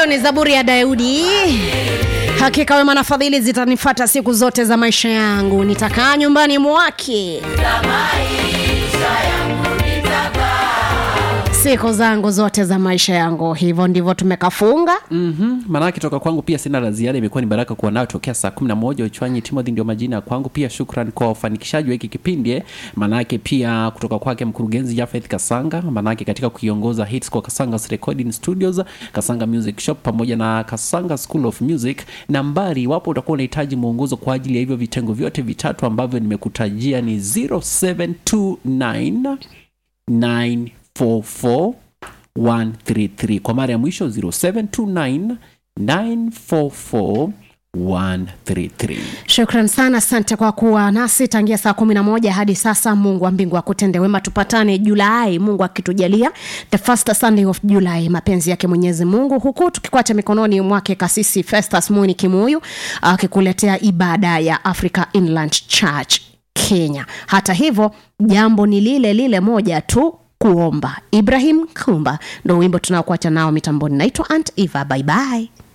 ni zaburi ya daudi hakika wema na fadhili zitanifata siku zote za maisha yangu nitakaa nyumbani mwake siku zangu zote za maisha yangu hivyo ndivyo tumekafunga mm-hmm. maanake toka kwangu pia sina la ziada imekuwa ni baraka kuwa nayo tokea saa kumi na moja uchwanyi timothy ndio majina ya kwangu pia shukran kwa ufanikishaji wa hiki kipindi eh. maanake pia kutoka kwake mkurugenzi jafeth kasanga maanake katika kuiongoza hits kwa kasangas recording studios kasanga music shop pamoja na kasanga school of music nambari iwapo utakuwa unahitaji mwongozo kwa ajili ya hivyo vitengo vyote vitatu ambavyo nimekutajia ni 0729 944 133 kwa mara ya mwisho 0729 944 133 shukran sana asante kwa kuwa nasi tangia saa kumi na moja hadi sasa mungu wa mbingu akutende wema tupatane julai mungu akitujalia the first sunday of july mapenzi yake mwenyezi mungu huku tukikwacha mikononi mwake kasisi festus muni kimuyu akikuletea ibada ya africa inland church kenya hata hivyo jambo ni lile lile moja tu kuomba ibrahim kumba ndo wimbo tunaokuacha nao mitamboni naitwa ant eva baibai